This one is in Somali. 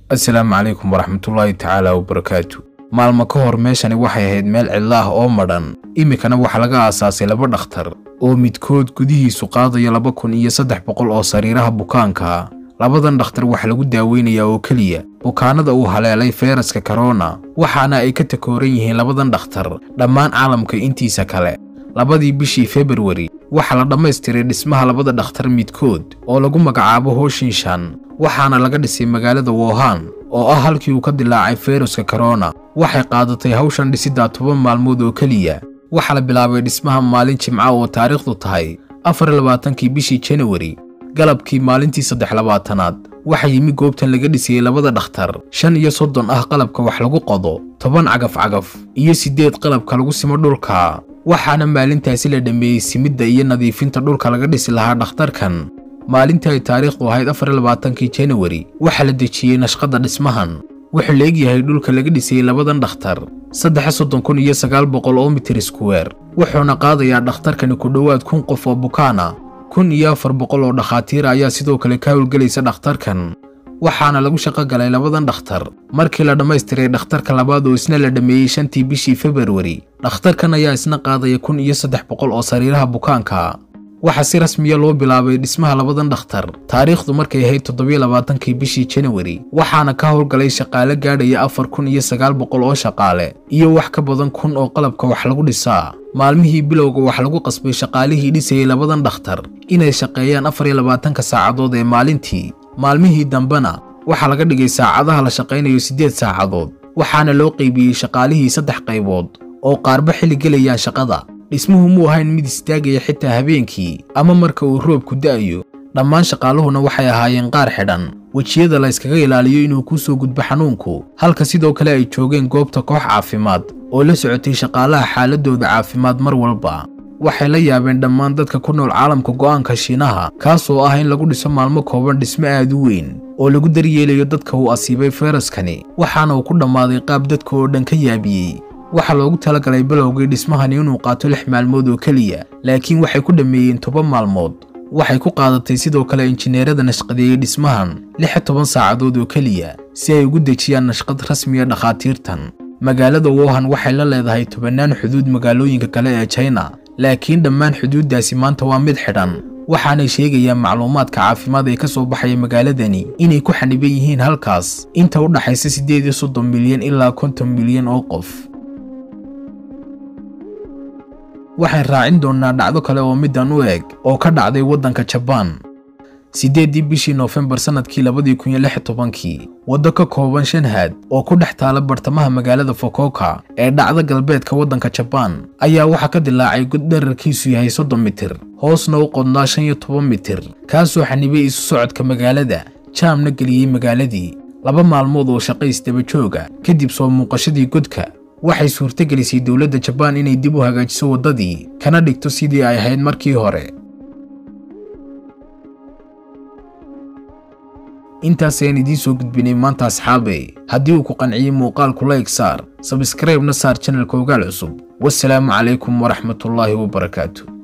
assalaamu calaykum waraxmatullaahi tacaala wabarakaatu maalmo ka hor meeshani waxay ahayd meel cidla ah oo madhan iminkana waxaa laga aasaasay laba dhakhtar oo midkood gudihiisu qaadayo laba kun iyo saddex boqol oo sariiraha bukaanka labadan dhakhtar waxaa lagu daaweynayaa oo keliya bukaanada uu haleelay fayraska korona waxaana ay ka takooran yihiin labadan dhakhtar dhammaan caalamka intiisa kale labadii bishii februari waxaa la dhammaystiray dhismaha labada dhakhtar midkood oo lagu magacaabo hoshinshan waxaana laga dhisay magaalada wohan oo ah halkii uu ka dilaacay fayraska korona waxay qaadatay hawshan dhisiddaa toban maalmood oo keliya waxaa la bilaabay dhismaha maalin jimca oo taariikhdu tahay afar labaatankii bishii janawari galabkii maalintii saddex labaatanaad waxaa yimi goobtan laga dhisayey labada dhakhtar shan iyo soddon ah qalabka wax lagu qodo toban cagaf-cagaf iyo siddeed qalabka lagu simo dhulka waxaana maalintaasi la dhammeeyey simidda iyo nadiifinta dhulka laga dhisi lahaa dhakhtarkan maalintii ay taariikhdu ahayd afar labaatankii janawari waxaa la dejiyey nashqadda dhismahan wuxuu la egyahay dhulka laga dhisayey labadan dhakhtar saddex soddon kun iyo sagaal boqol oo mitir iskuweer wuxuuna qaadayaa dhakhtarkani ku dhowaad kun qof oo bukaana kun iyo afar boqol oo dhakhaatiir ayaa sidoo kale ka howlgelaysa dhakhtarkan waxaana lagu shaqo galay labadan dhakhtar markii la dhammaystiray dhakhtarka labaad oo isna la dhammeeyey shantii bishii februari dhakhtarkan ayaa isna qaadaya kun iyo saddex boqol oo sariiraha bukaanka waxaa si rasmiya loo bilaabay dhismaha labadan dhakhtar taariikhdu markay ahayd toddobiyo labaatankii bishii janawari waxaana ka howlgalay shaqaale gaadhaya afar kun iyo sagaal boqol oo shaqaale iyo wax ka badan kun oo qalabka wax lagu dhisaa maalmihii bilowga wax lagu qasbay shaqaalihii dhisayey labadan dhakhtar inay shaqeeyaan afar iyo labaatanka saacadood ee maalintii maalmihii dambena waxaa laga dhigay saacadaha la shaqaynayo siddeed saacadood waxaana loo qaybiyey shaqaalihii saddex qaybood oo qaarba xilli gelayaan shaqada dhismuhu muu ahayn mid istaagaya xitaa habeenkii ama marka uu roobku da'ayo dhammaan shaqaaluhuna waxay ahaayeen qaar xidhan wejiyada la yskaga ilaaliyo inuu kuu soo gudbo xanuunku halka sidoo kale ay joogeen goobta koox caafimaad oo la socotay shaqaalaha xaaladooda caafimaad mar walba waxay la yaabeen dhammaan dadka ku nool caalamka go'aanka shiinaha kaasoo ah in lagu dhiso maalmo kooban dhismo aad u weyn oo lagu daryeelayo dadka uu asiibay fayraskani waxaana uu ku dhammaaday qaab dadka oo dhan ka yaabiyey waxaa loogu talagalay bilowgii dhismahani inuu qaato lix maalmood oo keliya laakiin waxay ku dhammeeyeen toban maalmood waxay ku qaadatay sidoo kale injineerada nashqadeeyey dhismahan lix toban saacadood oo keliya si ay ugu dejiyaan nashqad rasmiya dhakhaatiirtan magaalada wohan waxay la leedahay tobannaan xuduud magaalooyinka kale ee china laakiin dhammaan xuduuddaasi maanta waa mid xidhan waxaanay sheegayaan macluumaadka caafimaad ee ka soo baxaya magaaladani inay ku xaniban yihiin halkaas inta u dhaxaysa siddeed iyo soddon milyan ilaa konton milyan oo qof waxaan raacin doonnaa dhacdo kale oo middan u eg oo ka dhacday waddanka jabaan siddeeddii bishii noofembar sannadkii labadii kun iyo lix tobankii waddo ka kooban shan haad oo ku dhex taala bartamaha magaalada fokoka ee dhacda galbeedka waddanka jabaan ayaa waxaa ka dilaacay god dherarkiisu yahay soddon mitir hoosna u qodnaa shan iyo toban mitir kaasoo xanibay isu socodka magaalada jaamna geliyey magaaladii laba maalmood oo shaqays dabajooga kadib soo muuqashadii godka waxay suurtagelisay dowladda jabaan inay dib u hagaajiso waddadii kana dhigto sidii ay ahayd markii hore intaas ayaan idiin soo gudbinay maanta asxaabey haddii uu ku qanciyey muuqaalku layg saar sabskraibna saar janalka ogaal cusub wasalaamu calaykum waraxmatullaahi wabarakaatu